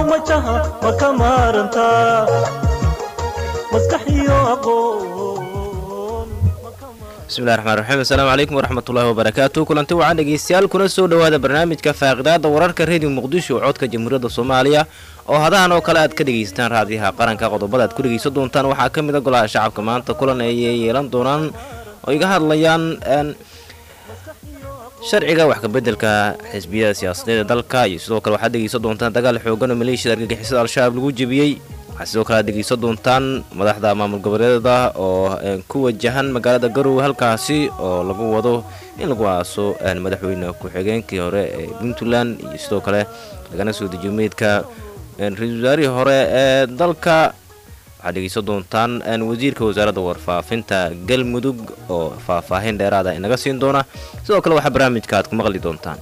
majaha ma ka maarantaa maskax iyo aqoon ma ka maarantaa bismillahi raxmaan raxiim assalaamu calaykum waraxmatullaahi wabarakaatu kulanti waxaan dhegeystayaal kuna soo dhowaada barnaamijka faaqidaada wararka reediyo muqdisho oo codka jamhuuriyadda soomaaliya oo hadahan oo kale aad ka dhegaysataan raadiyaha qaranka qodobada aad ku dhegaysan doontaan waxaa ka mid a golaha shacabka maanta kulan ay yeelan doonaan oo iga hadlayaan een, sharciga wax kabeddelka xisbiyada siyaasadeed ee dalka iyo sidoo kale waxaad dhegaysan doontaan dagaal xoogan oo maleeshiyada argagixisada al-shabaab lagu jebiyey waxaad sidoo kale aad dhegaysan doontaan madaxda maamul goboleedada oo een, ku wajahan magaalada garowe halkaasi oo lagu wado in lagu aaso een, madaxweyne ku-xigeenkii hore ee puntland iyo sidoo kale lagana soo dejiyo meydka een, ra-iisul wasaarihii hore ee dalka waxaad dhegeysan doontaan een, wasiirka wasaaradda warfaafinta galmudug oo faahfaahin dheeraada inaga siin doona sidoo kale waxaa barnaamijka aad ku maqli doontaan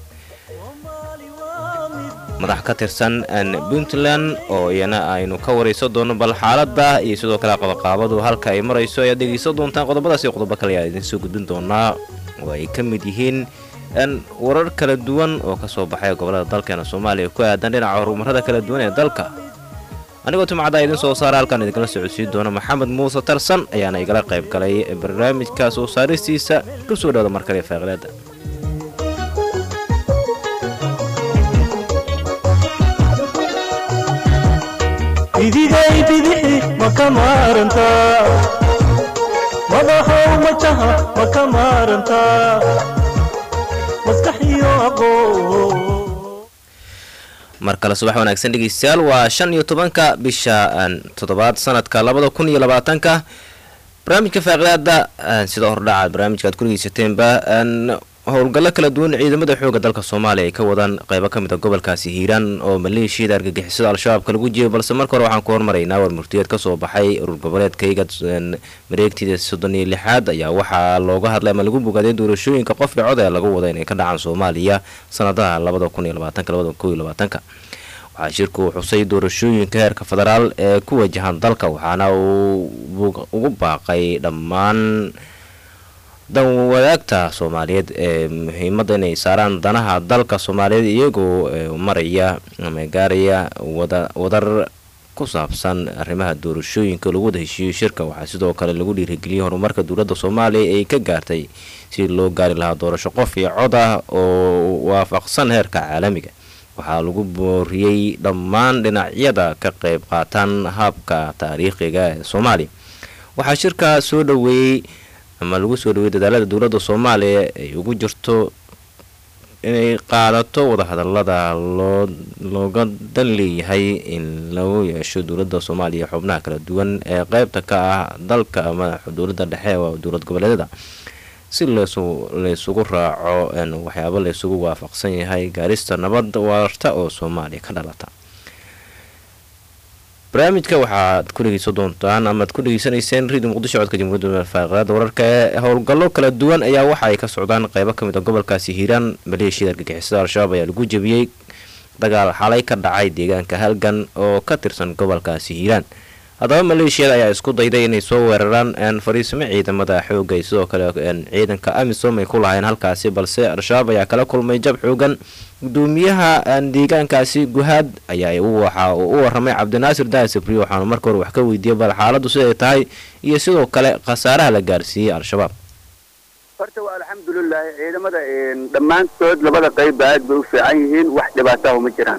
madax ka tirsan een, puntland oo iyana aynu ka waraysan doono bal xaaladda iyo sidoo kale qabaqaabadu halka ay marayso ayaad dhegeysan doontaan qodobadaas iyo qodobo kale ayaa idiin soo gudbin doonaa oo ay ka mid yihiin een, warar kala duwan oo kasoo baxay gobolada dalkeena soomaaliya ku aadan dhinaca horumarada kala duwan ee dalka anigoo timcadda idin soo saara halkaan idinkala socodsiin doona maxamed muuse tarsan ayaana igala qayb galay barnaamijka soo saaristiisa ku soo dhawada mar kale faaqilaada idigay bidixi ma ka maarantaa madaxow majaha ma ka maarantaa maskax iyo aqoon mar kale subax wanaagsan dhegeystayaal waa shan iyo tobanka bisha een, toddobaad sanadka labada kun iyo labaatanka barnaamijka faaqidaada een, sida hordhaca barnaamijka aad ku dhegeysateenba een, howlgallo kala duwan ciidamada xooga dalka soomaaliya ay ka wadaan qeybo ka mid a gobolkaasi hiiraan oo maleeshiyada argagixisada al-shabaabka lagu jiyay balse marka hore waxaan ku hormaraynaa war murtiyeed ka soo baxay urur goboleedkayga een, mareegtida soddon iyo lixaad ayaa waxaa looga hadlay ama lagu bogaaday doorashooyinka qof dhicod ee lagu wada inay ka dhacaan soomaaliya sanadaha labada kun iyo labaatanka labada kun iyo labaatanka waxaa shirku xusay doorashooyinka heerka federaal ee ku wajahan dalka waxaana uu bug- ugu baaqay dhammaan dan wadaagta soomaaliyeed ee muhiimadda inay saaraan danaha dalka soomaaliyeed iyagoo ee, maraya ama gaaraya wada wadar ku saabsan arrimaha doorashooyinka lagu wada heshiiyo shirka waxaa sidoo kale lagu dhiirigeliyey horumarka dowladda soomaaliya ay ka gaartay si loo gaari lahaa doorasho qof iyo cod ah oo waafaqsan heerka caalamiga waxaa lagu booriyey dhammaan dhinacyada ka qayb qaataan habka taariikhiga ee soomaaliya waxaa shirka soo dhoweeyey ama lagu soo dhaweeyey dadaalada dowladda soomaaliya ay ugu jirto inay qaadato wadahadalada loo looga dan leeyahay in lagu yeesho dowladda soomaaliya xubnaha kala duwan ee qeybta ka ah dalka ama dowladda dhexe oo dowlad goboleedyada si leesu laysugu raaco een, waxyaabo laysugu waafaqsan yahay gaarista nabad waarta oo soomaaliya ka dhalata barnaamijka waxaad ku dhegeysan doontaan amaad ku dhegeysanayseen radio muqdisho codka jamhuuriyadda faaqidaada wararka ee howlgallo kala duwan ayaa waxa ay ka socdaan qeybo ka mid a gobolkaasi hiiraan maleeshiyada argagixisada al-shabaab ayaa lagu jebiyey dagaal xalay ka dhacay deegaanka halgan oo ka tirsan gobolkaasi hiiraan haddaba maleeshiyada ayaa isku dayday inay soo weeraraan een, fariisimo ciidamada xooga iyo sidoo kale een, ciidanka amisom ay ku lahayn halkaasi balse al-shabaab ayaa kala kulmay jab xoogan gudoomiyaha een, deegaankaasi guhaad ayaa u waxa uu u waramay cabdinaasir daasabri waxaanu marka hore wax ka weydiiyey bal xaaladdu siday tahay iyo sidoo kale khasaaraha la gaarsiiyey al-shabaab horta waa alxamdulilahi ciidamada een, dhammaantood labada qeybba aad bay u fiican yihiin wax dhibaataha uma jiraan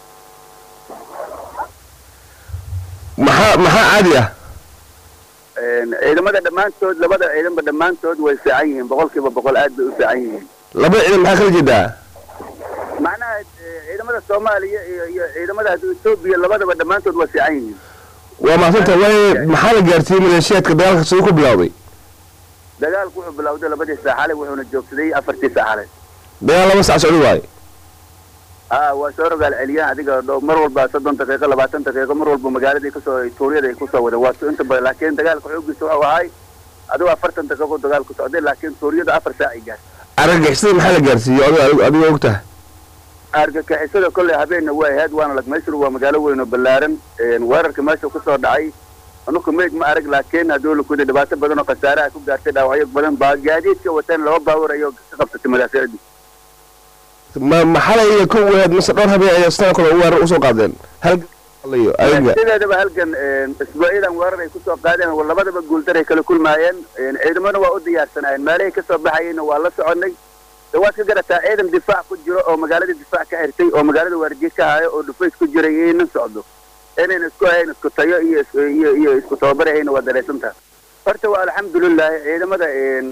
maxaa maxaa caadi ah Een, ciidamada dhammaantood labada ciidanba dhammaantood way fiican yihiin boqolkiiba boqol aad bay u fiican yihiin laba ciidan maxaa kala jeedaa macnaha eh, ciidamada soomaaliya iyo iyo ciidamada etoobiya labadaba dhammaantood waa fiican yihiin waa mahadsanta waaye maxaa la gaarsiiyey maleeshiyaadka dagaalka siduu ku bilowday dagaalku wuxuu bilowday labadii saaxale wuxuuna joogsaday afartii saaxale dagaal laba sac socdo waaye aa waa soo rogaal celiyaan adiga dhow mar walba soddon daqiiqo labaatan daqiiqo mar walba magaaladii kasoo tuuryada ay kusoo wadeen waa inta badan laakiin dagaalka xoogiisa wuxuu ahay adigo afartan daqiiqo dagaalku socday laakiin tuuryada afar saac ay gaartay argagixisada maxaa la gaarsiiyey adigo adigo og tahay argagixisada kolley habeenna waa ahayd waana lagmeysur waa magaalo weyn oo ballaaran een, weerarka meesha kusoo dhacay anuku meyd ma arag laakiin hadduu lakuda dhibaato badan oo khasaare ah ku gaartay dhaawacyo badan baa gaadiidka wateen laba baawar ayuu ka qabsatay madaaficdii ma maxalay iyo kow ahayd mise dhowr habeen ayaa sidoo kale weerar usoo qaadeen hal iyo ayaga sideedaba halkan isbuucyadan weerar ay kusoo qaadeen labadaba guuldaray kala kulmaayeen ciidamana waa u diyaarsanaayeen meelahay kasoo baxayeenna waa la soconay de waad ka garataa ciidan difaac ku jiro oo magaalada difaac ka xirtay oo magaalada waardiye ka hayo oo dhufays ku jiray ina socdo inayna isku ahayn isku tayo iyo iyo iyo isku tababari hayna waa dareysantaha horta waa alxamdulilahi ciidamada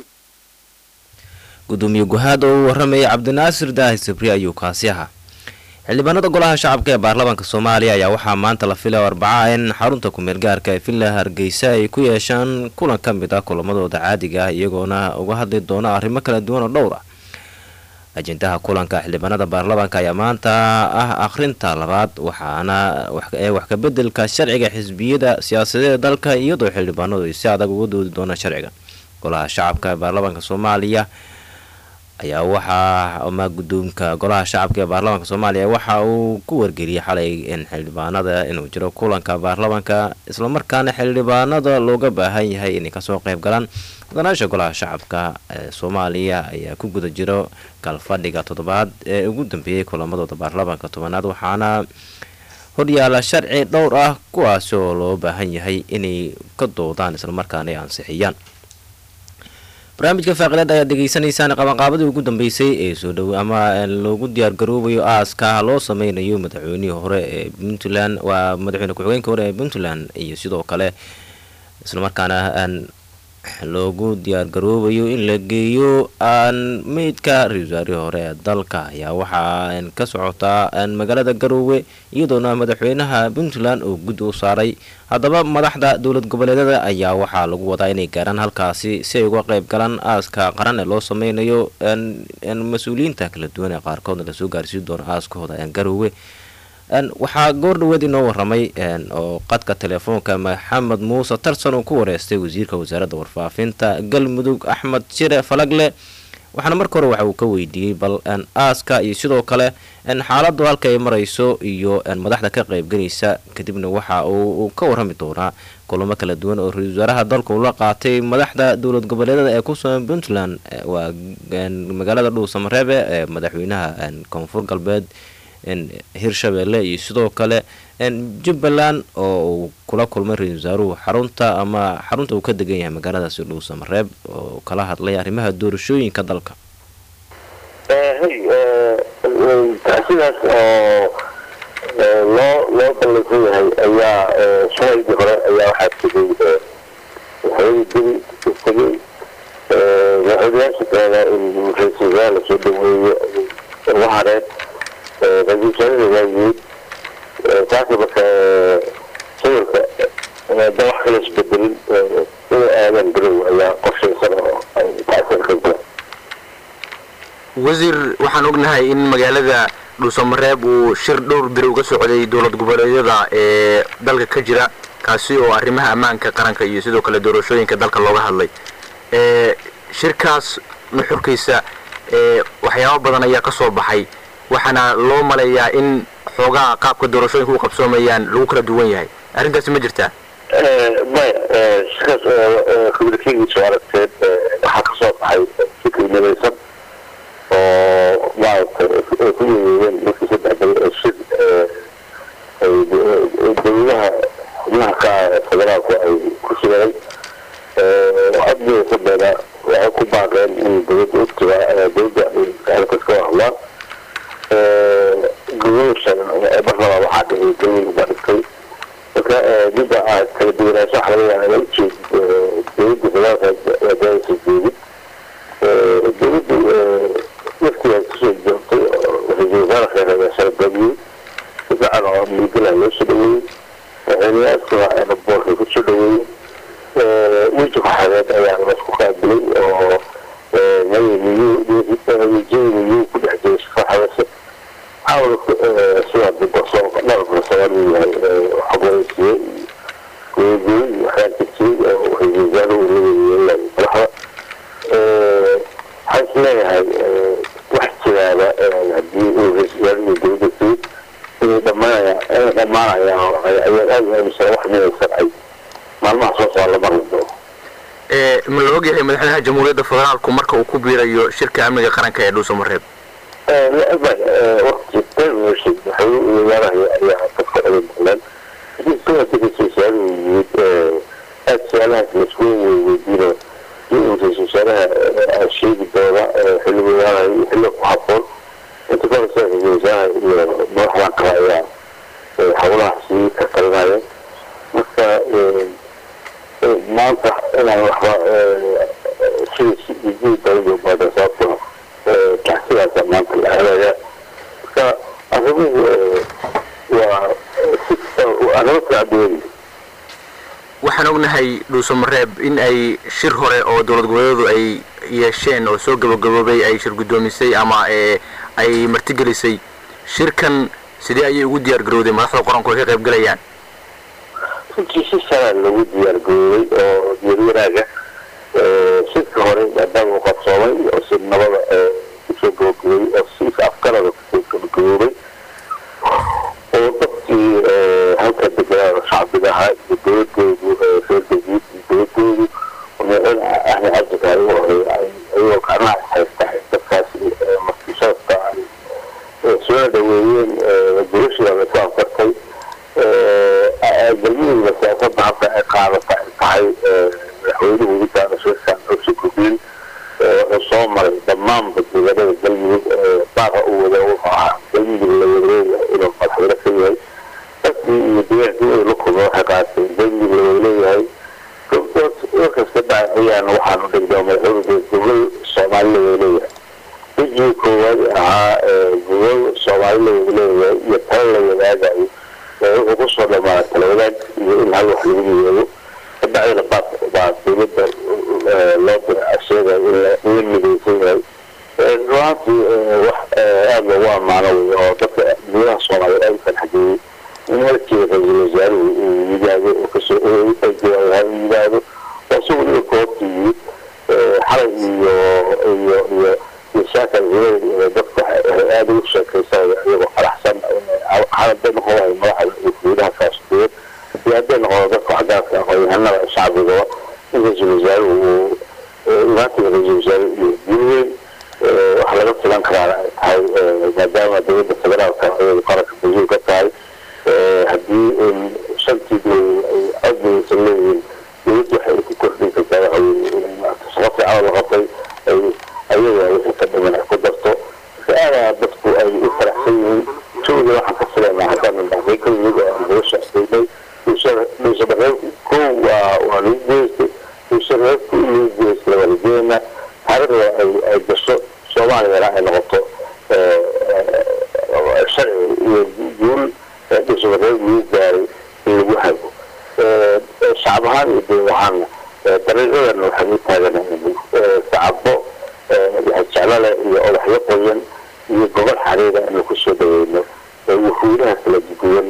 gudoomiye guhaad oo uu waramayay cabdinaasir daahi sabri ayuu kaasi ahaa xildhibaanada golaha shacabka ee baarlamaanka soomaaliya ayaa waxaa maanta la filay arbaca in xarunta kumeel gaarka ee villa hargeysa ay ku yeeshaan kulan ka mid ah kulamadooda caadiga ah iyagoona uga hadli doona arrimo kala duwan oo dhowr ah ajendaha kulanka xildhibaanada baarlamaanka ayaa maanta ah akhrinta labaad waxaana ee wax kabedelka sharciga xisbiyada siyaasadeeda dalka iyadoo xildhibaanadu ay si adag uga doodi doonaan sharciga golaha shacabka ee baarlamaanka soomaaliya ayaa waxaa ama guddoonka golaha shacabka ee baarlamaanka soomaaliya waxa uu ku wargeliyay xalay in xildhibaanada inuu jiro kulanka baarlamaanka islamarkaana xildhibaanada looga baahan yahay inay kasoo qeyb galaan mudanaasha golaha shacabka ee soomaaliya ayaa ku guda jiro galfadhiga toddobaad ee ugu dambeeyey kulamadooda baarlamaanka tobanaad waxaana horyaala sharci dhowr ah kuwaasi oo loo baahan yahay inay ka doodaan islamarkaana ay ansixiyaan barnaamijka faaqilaad ayaad degeysanaysaan qabanqaabadii ugu dambeysay ee soo dhow ama loogu diyaargaroobayo aaska loo sameynayo madaxweynihii hore ee puntland waa madaxweyne ku-xigeenka hore ee puntland iyo sidoo kale islamarkaana aan loogu diyaargaroobayo in la geeyo aan meydka ra-iisul wasaarihii hore ee dalka ayaa waxaa ka socotaa magaalada garoowe iyadoona madaxweynaha puntland oo guddi u saaray haddaba madaxda dowlad goboleedyada ayaa waxaa lagu wadaa inay gaaraan halkaasi si ay uga qeyb galaan aaska qaran ee loo sameynayo mas-uuliyiinta kala duwan ee qaarkoodna lasoo gaarsiin doono aaskahooda garoowe waxaa goor dhaweed inoo waramay oo qadka telefoonka maxamed muuse tarsan uu ku wareystay wasiirka wasaaradda warfaafinta galmudug axmed jire falagle waxaana marka hore waxa uu ka weydiiyey bal aaska iyo sidoo kale xaaladu halka ay marayso iyo madaxda ka qeybgelaysa kadibna waxa uu ka warami doonaa kulamo kala duwan oo ra-isul wasaaraha dalka uu la qaatay madaxda dowlad goboleedada ee kusugan puntland waa magaalada dhuusamareebe ee madaxweynaha koonfur galbeed hirshabeelle iyo sidoo kale jubbaland oo uu kula kulmay ra-isul wasaaruhu xarunta ama xarunta uu ka degan yahay magaaladaasi dhuusamareeb oo kala hadlay arrimaha doorashooyinka dalka sidaas oo loo loo ballansan yahay ayaa shalaydii hore ayaa waxaa tegay madaxweyne dili tegay madaxweynayaasha kalena in ra-isul wasaare lasoo dhaweeyo uga hareen ra-isul wasaarada waa yimid taasi marka sawirka da wax kala isbedelin inay aadaan garow ayaa qorshaysan oo ay taasir ka galaan wasiir waxaan ognahay in magaalada dhuusamareeb uu shir dhowr beri uga socday dowlad goboleedyada ee dalka ka jira kaasi oo arrimaha ammaanka qaranka iyo sidoo kale doorashooyinka dalka looga hadlay shirkaas nuxurkiisa waxyaabo badan ayaa ka soo baxay waxaana loo maleeyaa in xoogaa qaabka doorashooyinka u qabsoomayaan lagu kala duwan yahay arrintaasi ma jirtaa maya shirkaas communicagiisa aragteed waxaa ka soo baxay fikri midaysan oo maaragtay ay ku yeeyeeyeen markii saddex beri ee shir ay dowladaha xubnaha ka ah ee federaalku ay ku shireen cod midaysanbeena waxay ku baaqeen in dowladda ugtiga dowladda arrinkaas ka hadlaan gudashan marnaba waxaa dhigay dawil baa dhigtay marka midda aad kala duwanaansho waxa laga yaaba ujeed dowladda federaalka waadaaysa jeedin dowladdu waftigaa kusoo joogtay ra-iisul wasaare kheyr ayaa sharabamiyey si fiican oo miigala loo soo dhaweeyey madaxweynayaaskuwa boorkay kusoo dhaweeyey weji ku-xageed ayaa laisku qaabilay oo miyuu ku dhex jiray shaqaxadase caawa sidaa dibasoo dhalka soomaaliu yahay xogwareysiye googooy iyo waxyaa jirtay oo ra-iisul wasaaruhu leeyahay madaxda waxaan is leeyahay wax jiraaba haddii uu ra-isul wasaaruhu dowladda timid inay dhamaanaya inay dhamaanayaan ayaan aada u aaminsan wax midaysan ay maalmaha soo socda la marli doono ma la ogyahay madaxweynaha jamhuuriyadda federaalku marka uu ku biirayo shirka amniga qaranka ee dhuusamareeb waqti termination waxay imaanaya ayaa dadka oga maqleen hadii sanadka ra-isul wasaarahu yimid aad su-aalahaas laisku weydiino in uu ra-isul wasaaraha sheegi doona xilligu imaanayo iyo xilli ku haboon inta kahorse ra-isul wasaaraha iyo madaxdan kale ayaa howlahaasi ka talinaya marka maanta inaan waxba sida jii dawlada baada sababtoo kacsidaasa maanta la helaya marka arrimuhu waa arrimo kacduwan waxaan ognahay dhuusamareeb in ay shir hore oo dowlad goboleedu ay yeesheen oo soo gabagaboobay ay shir guddoomisay ama ay martigelisay shirkan sidee ayay ugu diyaar garowday madaxda qoranku ay ka qayb galayaan runtii si sanaa lagu diyaar garoobay oo diyaar wanaaga shirka hore maadaama uu qabsoomay oo si nabada kusoo gabagaboobay oo si afgarada kusoo gabagaboobay oo dadkii halka deganaa shacbiga ahaa iyo dowladoodu reer galguud iyo dowladoodu madaxweyne ahmed cabdikaari u horeey ayagoo gacmaha haysta dadkaasi markishaadka ay soo dhaweeyeen gurashida lasu anfartay galmudugna siyaasada hadda ay qaadata ay tahay madaxweynuhu witaana shirkan cusub gubiin wuxuu soo maray dhammaanba deegaanada galmudug baaqa uu wada wuxuu ahaa galmudug la wadaleeyahay inuu madaxweyne ka yahay dadkii iyo deegaankii ay la kulma waxay qaateen galmudug la wadaleeyahay warkaska dhacay ayaana waxaanu dhigdaa madaxweynuhu gobol soomaali la wadaleeyahay wejigii koowaad ahaa gobol soomaali la wadaleeyahay iyo tala la wadaagayo wuxuu kusoo dhamaa tala wadaag iyo in hal wax lagu yeelo kabacdina baa baa dowladda loo dira sheegaya in la midaysan yahay ruaantii wax aada loogu ammaano wey oo dadka gudaha soomaaliya aada u farxageeyey in markii ra-iisul wasaaruhu uu yimaado oo kasoo jawaabha uu yimaado oo isagu ina koobta yimid xalay iyo iyo iyo iyo shaakal hireed iyo dadka aada ugu sheekaysanaya iyagoo faraxsan hadday noqon lahay madaxda iyo gudaha kaasduwan iyo hadday noqodo dadka cadaadka aqoonyahanada shacbigaba in ra-iisul wasaaruhu uu imaantiga ra-iisul wasaaruhu iyo guulweyn waxa laga filan karaana ay tahay maadaama dowladda federaalka iyadu qaranka basuul ka tahay haddii shantii dowlad ay codbaysan leeyihiin dowladda waxay ku kordhin kartaa waxa weye inay maarata shaqo fiican la qabtay ay ayaga wixii ka dhiman ay ku darto marka aadaa dadku ay u faraxsan yihiin jawga waxaan ka filaynaa haddaan dhaxday kalimid oo aan nolosha adaynay dhuushabareebku kow waa waa lagu geystay dhuushabareebku in lagu geystay waa rajeynaa taariikhda ay ay gasho soomaaliyana ay noqoto sharci iyo guul dhuushabareeb lagu gaaray in lagu hago shacab ahaan iyo dowlad ahaanna dariiqadana waxaan u taaganahay sacabo jeclale iyo odaxyo qoyan iyo gobol xariira anu kusoo dhaweyno wufuudaha kala duwan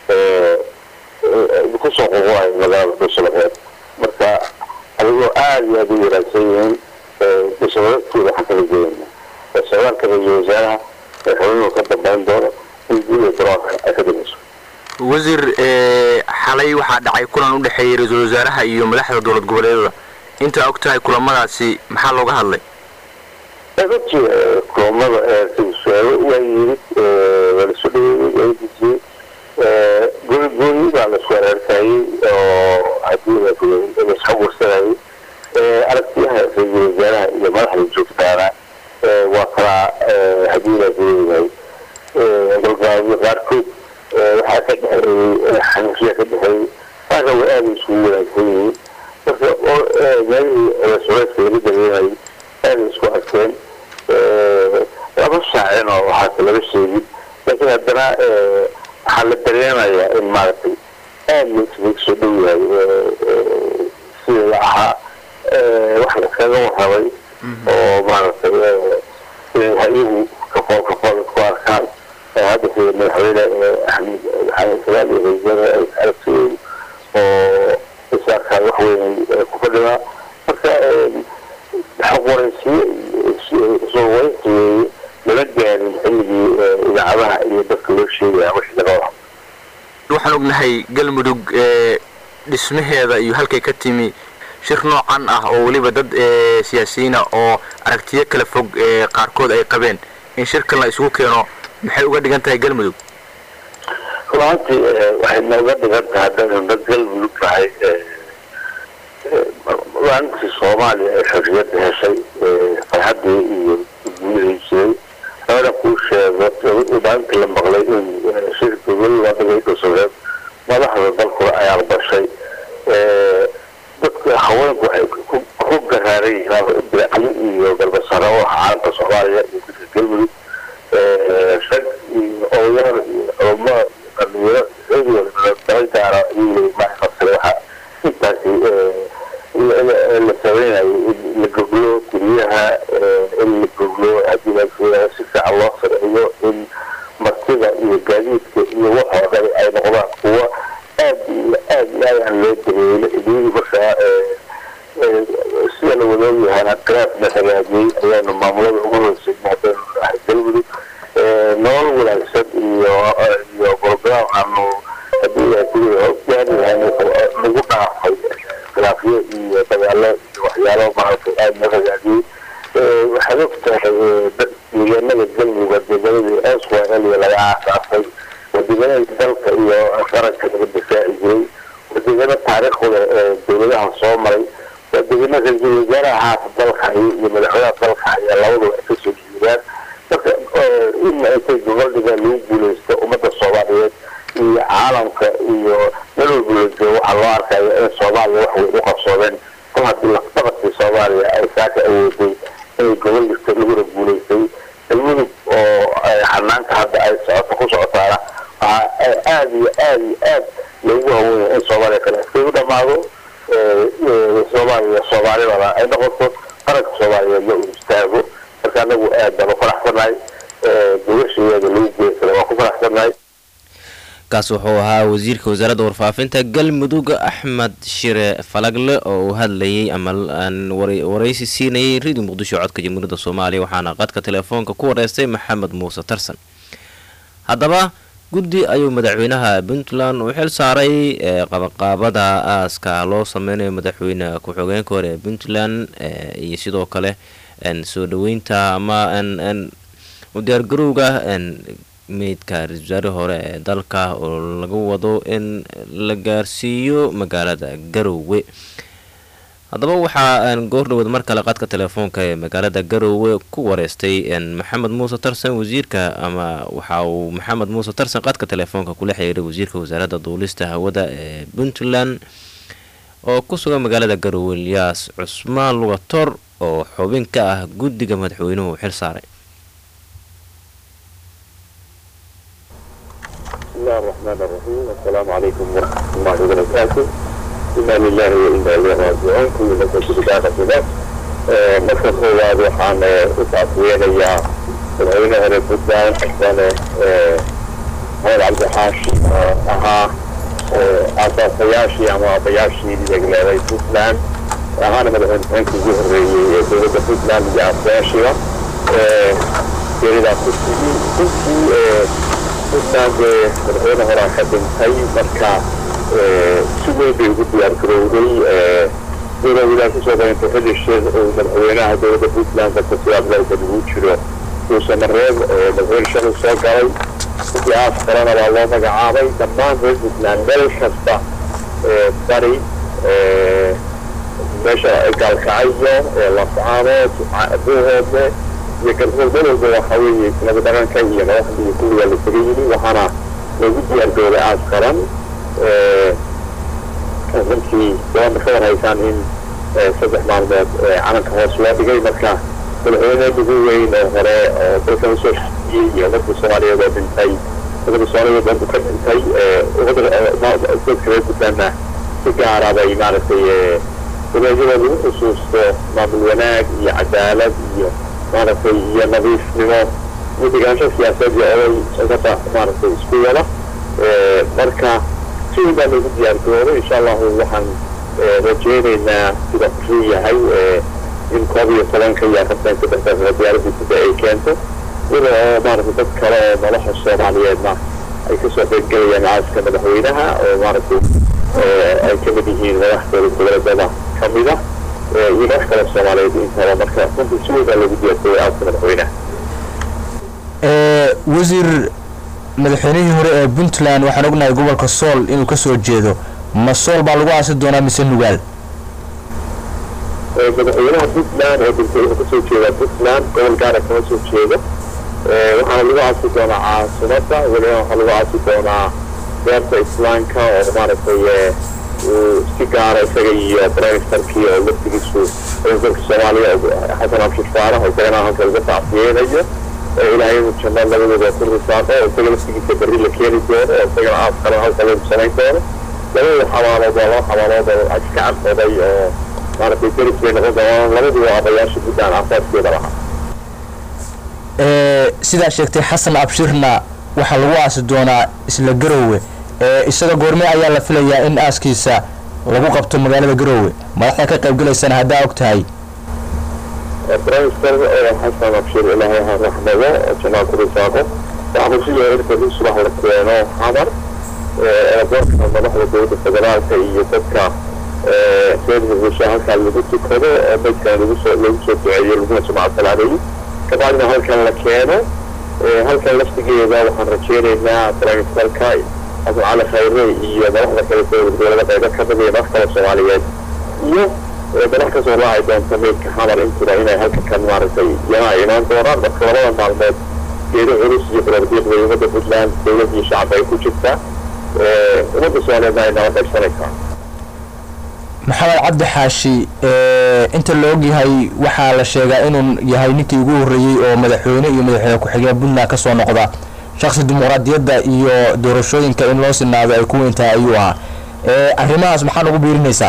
kusoo qoqoayo magaalada dhuushabareeb marka adigoo aada iyo aada u wanaagsan yihiin dhuushabareebkooda waxaan kala jeedana socdaalka ra-iisul wasaaraha xubnuhu ka dambeyn doono in guuda daroolka ay ka dhimayso wasiir xalay waxaa dhacay kulan u dhexeeyay ra-iisul wasaaraha iyo madaxda dowlad goboleedada intaa og tahay kulamadaasi maxaa looga hadlay runtii kulamada ra-isul waa yimid waa lasu dhaweeyey waa dejiyey gooni baa lasu areerkayey oo hadii laisxa warsanayay aragtiyaha ra-iisul wasaaraha iyo madaxda joogtaana waa kala hadii la leeyahay golgaabyo qaarkood waxaa ka dhexeeyey xanifiya ka dhexeeyey qaarna way aada isugu wanaagsan yihiin marka meelihii culeysculayska laga dareemayay aada isku arkeen lama shaacin oo waxaase laga sheegin laakiin haddana waxaa la dareemayaa in maaragtay aada loosaga soo dhow yahay sidii la ahaa wax laskaga warrabay oo maaragtay inay ha-iyagu kafool kafool isku arkaan hadda sida madaxweyne axmed maxamed salaam iyo ra-isul ay aragtiyeen oo is arkaan wax weyn ku fadhidaa marka xaqwaraysiye soo waraysi weeye lama gaarin xilligii idaacadaha iyo dadka loo sheegaya wixii laga wada waxaan ognahay galmudug dhismaheeda iyo halkay ka timi shir noocan ah oo weliba dad siyaasiyiina oo aragtiyo kala fog qaarkood ay qabeen in shirkan la isugu keeno maxay uga dhigan tahay galmudug runtii waxay nooga dhigan tahay haddaynu dad galmudug tahay maalintii soomaaliya ee xorriyadda heshay farxaddii iyo guulihii jiray labada kuu sheego maalintii la maqlay in shirka weliba dhigay dhusureed madaxda dalkuna ay aqbashay dadka haweenku waxay ku garaaran yihiin bilcali iyo galbasaro oo caalamka soomaaliya iyo dadka galmudug rag iyo odayaal iyo culamo dhalinyaro daba gaara iyo maxfasir waxa intaasi la samaynayo in la goglo guryaha in la goglo haddii la si fiican loo sameeyo in martida iyo gaadiidka iyo waxoo dhan ay noqdaan kuwa aad iyo aad iyo aad aan loo dabeelo idii markaa sida la wadaogyahana khilaafna hagaajiyey ayaanu maamulada ugu horeysay maadaanu nahay galmudug nolol wanaagsan iyo iyo program aanu haddii gaari lahayn nagu dhaafay khilaafyo iyo dagaalo iyo waxyaalo maaragtay aad na hagaajiyey waxaad og tahay deegaanada galmudug deegaanadii oswaliya laga aasaasay wadeegaanada dalka iyo qaranka laga difaaci jiray wadeegaano taariikhu leh ee dowladaha soo maray wadeegaano ra-iisul wasaaraha haata dalka haya iyo madaxweynaha dalka haya labaduba ay kasoo jeedaan marka in intay gobol dhigaan lagu guuleysto ummadda soomaaliyeed iyo caalamka iyo meel walba la joogo waxaa loo arkaya in soomaaliya wax way u qabsoodeen kol haddii lafdabadkii soomaaliya ay saaka awooday inay gobol dhigto laguna guuleystay galmudug oo xanaanka hadda ay socoto ku socotaana waxaa aad iyo aad iyo aad loogu hawoonya in soomaaliya kale iskay u dhamaado soomaaliya soomaalidana ay noqoto qaranka soomaaliyeedna uu istaago marka anagu aad baan u faraxsanahay gobashayeeda lagu geysana waan ku faraxsanahay kaas wuxuu ahaa wasiirka wasaaradda warfaafinta galmudug axmed shire falagle oo uu hadlayay ama waraysi siinayay radio muqdisho codka jamhuuriyadda soomaaliya waxaana qadka telefoonka ku wareystay maxamed muuse tarsan haddaba guddi ayuu madaxweynaha puntland uu xil saaray qabaqaabada aaska loo sameynayo madaxweyne ku-xogeenka hore ee puntland iyo sidoo kale soo dhaweynta ama u diyaargarowga meydka ra-isul wasaare hore ee dalka oo laga wado in la gaarsiiyo magaalada garowe haddaba waxaa goordhawood mar kale qadka telefoonka ee magaalada garowe ku wareystay maxamed muuse tarsan wasiirka ama waxa uu maxamed muuse tarsan qadka telefoonka kula xiriiray wasiirka wasaaradda duulista hawada ee puntland oo ku sugan magaalada garowe ilyaas cusmaan lugator oo xubin ka ah guddiga madaxweynuhu xil saaray بسم الله الرحمن الرحيم السلام عليكم ورحمة الله وبركاته إنا لله وإنا إليه راجعون كل نفس بداية له marka koowaad waxaan u tacsiyeenayaa madaxweynaha reer puntland xildhibaan maxamed cabdixaashi oo ahaa aasaasayaashii ama aabbayaashii degleeday puntland ahaana madaxweyne ugu horreeyey ee dowladda puntland iyo aasayaashiiba geeridaa ku tigi runtii puntland madaxweyne horaa ka dhintay marka si weyn bay ugu diyaar garowday dowlawadaad kusoo dayantay xilli shir uu madaxweynaha dowladda puntland dalka siyaadlowda lagu jiro duusamareeb madaxweyne shaqu soo galay siyaas kalena waa loo magacaabay dhammaan reer puntland meel kasta bari meesha gaalkacyo lascaadood buuhoodle iyo galmudug meel walba waxa weeye nabad dhaqanka iyo madaxda iyo kulligaa la taga yimi waxaana loogu diyaar garowday aas qaran runtii waana ka warhaysaan in saddex maalmood calanka hoos loo dhigay marka madaxweyne ugu weyn oo hore oo dalkan usoo shaqeeyey iyo dadka soomaaliyeed oo dhintay dadka soomaaliyeed oo ka dhintay dadka reer puntlandna si gaara bay maaragtay wareegyada lagu xusuusto maamul wanaag iyo cadaalad iyo maaragtay iyo nadiifnimo iyo degaansho siyaasaed iyo oday sokata maaragtay isku wada marka si weyn baa loogu diyaar garooday insha allahu waxaan rajeynaynaa sida kusuu yahay in koob iyo tobanka iyo afartan saddexda diyaaradii sida ay keento iyada oo maaragtay dad kale oo nolosha soomaaliyeedna ay kasoo qaybgelayaan aaska madaxweynaha oo maaragtay ay kamid yihiin madaxdooda goboleedada kamida iyo madax kale soomaaliyeed intaba marka runtii si weyn baa loogu diyaar garooday aaska madaxweynaha ee wasiir madaxweynihii hore ee puntland waxaan ognahay gobolka sool inuu ka soo jeedo ma sool baa lagu aasi doonaa mise nugaal madaxweynaha puntland ee dhintay wuxuu kasoo jeedaa puntland gobol gaara kama soo jeedo waxaana lagu aasi doonaa caasimada weliba waxaa lagu aasi doonaa beerta islaamka oo maaragtay uu si gaara isaga iyo briministerkii oo laftigiisu presidentka soomaaliya xasan abshir faarax isagana halka laga tacsiyeynayo ilaahay inuu janno labadooda ku risaaqo oo isaga laftigiisa berri la keeni doono oo isagana aas kale halka lagu samayn doono labada xabaalood waa laba xabaalood oo iska cadqoday oo maaragtay deris bay noqon doonaan labaduba abayaasha puntland aasaaskeeda lahaa ee sidaa sheegtay xasan abshirna waxaa lagu aasi doonaa isla garoowe ee isaga goorme ayaa la filayaa in aaskiisa lagu qabto magaalada garoowe madaxda ka qaybgalaysana haddaa og tahay briminister xasan abshir ilaahay ha raxmado oo jannaa ku risaaqo waxaanu si yeerarka in subax la keeno xamar eeraboorka madaxda dowladda federaalka iyo dadka reer muqdisho halkaa lagu tukado oo maydkana lagu soo lagu soo duceeyo laguna sumca salaameeyo kabacdina halkan la keeno halkan laftigeeda waxaan rajeynaynaa briministerka xasan cali khayre iyo madaxda kale dowlada qaybo ka mid iyo madax kale soomaaliyeed iyo madax kasoo raaci doonta meydka xamar intuba inay halka kan maaragtay yana ay imaan doonaan marka labada maalmood geeri culus iyo barardiiqda ummadda puntland dowlad iyo shacab ay ku jirtaa ummadda soomaaliyeedna ay nala qaybsanaysaa maxamed cabdi xaashi ee inta la ogyahay waxaa la sheegaa inuu yahay ninkii ugu horreeyey oo madaxweyne iyo madaxweyne ku-xigeen puntland ka soo noqda shakhsi dimuqraadiyadda iyo doorashooyinka in loo sinaado ay ku weyntahay ayuu ahaa ee arrimahaas maxaa nagu biirinaysaa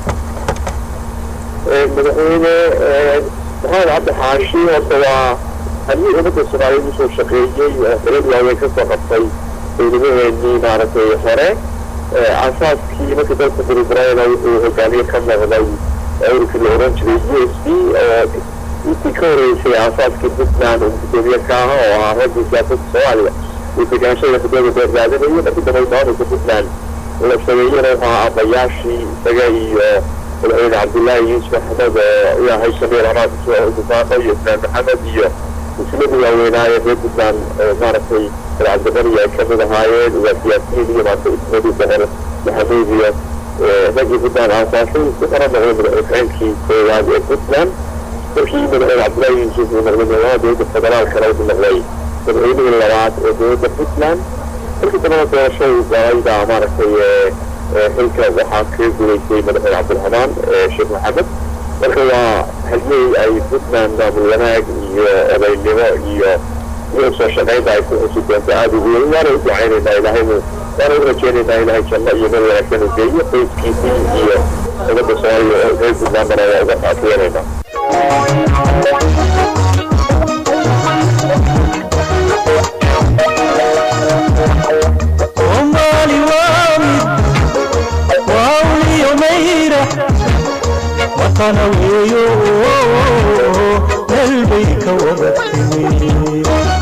madaxweyne maxamed cabdi xaashi horta waa haddii ummadda soomaaliyeed usoo shaqeeyey oo xilad waaweyn kasoo qabtay dowladaheenii maaragtay hore asaaskii markii dalka burburayna wuxuu hogaamiye ka noqday ururkii la oran jiray u s b oo intii ka horeysay asaaskii puntland uu gudoomiye ka aha oo ahaa raggii siyaasadda soomaaliya uu degaanshada muddada dheer raadinayay markii dambe maamulka puntland la sameeyena wuxuu ahaa abayaashii isaga iyo madaxweyne cabdullaahi yuusuf axmed oo ilaahay samiir amaad dufaaqo iyo islaan maxamed iyo muslimadii waaweynaaye reer puntland oo maaragtay cabdibari ay kamid ahaayeen waa siyaasiyiin iyo maanta ismadii boqor maxamuud iyo raggii puntland aasaasay wuxuuna noqday madaxweynkii koowaad ee puntland markii madaxweyne cabdullaahi yuusuf uu noqday madaxweynaha dowladda federaalkana wuxuu noqday madaxweynihii labaad ee dowladda puntland markii dambena doorashadii galayda maaragtay xilka waxaa kaga gudaysay madaxweyne cabdiraxmaan sheekh maxamed marka waa hadyey ay puntland maamul wanaag iyo odaynimo iyo iyo soo shaqaynta ay ku xusi doonto aada ugu weyn waana u ducaynaynaa ilaahaynu waana u rajeynaynaa ilaahay janno iyo meel wanaagsan u geeyo qoyskiisii iyo ummadda soomaaliya oo reer puntlandana waa uga qaatiyeenaynaa soomaali waa mid waa uliyo mayra watana weeyo meel bay ka wada timi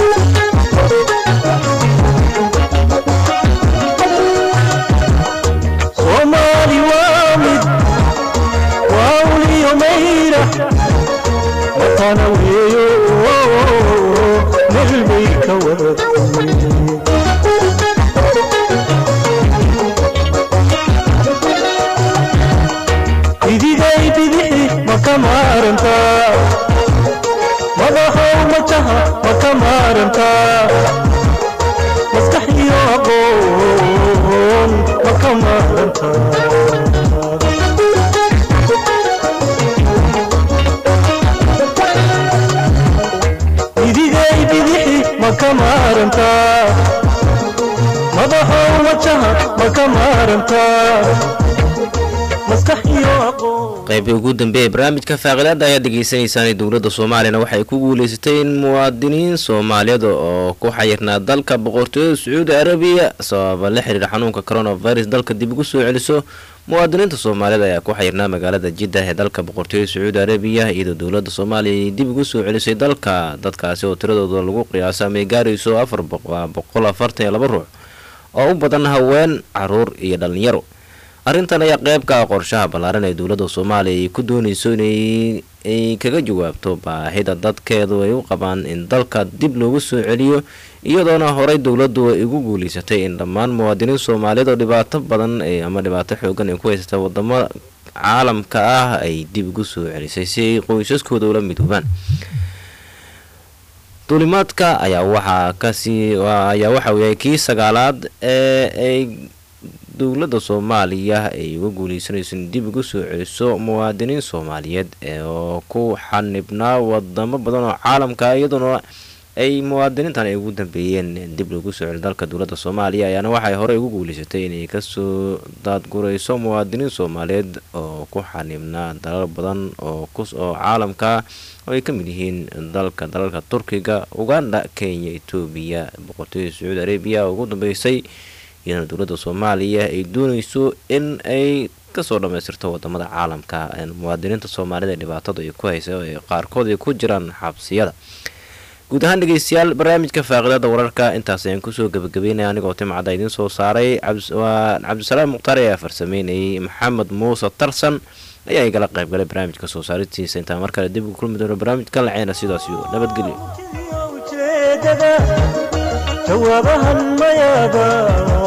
soomaali waa mid waa uliyo mayra watana weeyo meel bay ka wada timi idigay bidixi ma ka maarantaa madaxow majaha ma ka maarantaa maskax iyo aqoon ma ka maarantaa idigay bidixi ma ka maarantaa madaxow majaha ma ka maarantaa maskax iyo aqoon qaybtii ugu dambeeyay barnaamijka faaqilaada ayaad dhegeysanaysaan dowladda soomaaliyana waxay ku guuleysatay in muwaadiniin soomaaliyeed oo ku xayirnaa dalka boqortooyada sacuudi arabiya sababa la xiriira xanuunka coronavirus dalka dib ugu soo celiso muwaadiniinta soomaaliyeed ayaa ku xayirnaa magaalada jiddah ee dalka boqortooyada sacuudi arabiya iyadoo dowladda soomaaliya ay dib ugu soo celisay dalka dadkaasi oo tiradooda lagu qiyaaso amay gaarayso afar boqol afartan iyo laba ruux oo u badan haween caruur iyo dhalinyaro arrintan ayaa qeyb ka ah qorshaha ballaaran ee dowladda soomaaliya ay ku dooneyso inay ay kaga jawaabto baahida dadkeedu ay u qabaan in dalka dib loogu soo celiyo iyadoona horey dowladdu ay ugu guuleysatay in dhammaan muwaadiniin soomaaliyeed oo dhibaato badan ama dhibaato xoogan ay ku haysata wadamo caalamka ah ay dib ugu soo celisay si ay qoysaskooda ula midoobaan duulimaadka ayaa waxaa kasii ayaa waxa uu yahay kii sagaalaad ee ay dowladda soomaaliya ay uga guuleysanayso in dib ugu soo celiso muwaadiniin soomaaliyeed oo ku xanibnaa wadamo badan oo caalamka iyadoona ay muwaadiniintan ay ugu dambeeyeen dib loogu soo celi dalka dowladda soomaaliya ayaana waxay horey ugu guuleysatay inay kasoo daadgurayso muwaadiniin soomaaliyeed oo ku xanibnaa dalal badan oo oo caalamka oo ay ka mid yihiin dalka dalalka turkiga uganda kenya etoobiya boqortooyada sacuudi arabiya ugu dambeysay iyadana dowladda soomaaliya ay dooneyso in ay kasoo dhamaystirto wadamada caalamka muwaadiniinta soomaalida ee dhibaatada ay ku haysa ee qaarkood ay ku jiraan xabsiyada guud ahaan dhegeystayaal barnaamijka faaqidada wararka intaas ayaan kusoo gabagabeynaya anigoo timcadda idiin soo saaray waa cabdisalaam mukhtaar ayaa farsameynayay maxamed muuse tarsan ayaa igala qaybgalay barnaamijka soo saaristiisa intaa mar kale dib ugu kulmi doono barnaamijkan laceyna sidaas iyo nabadgelyo jawaabahan mayaada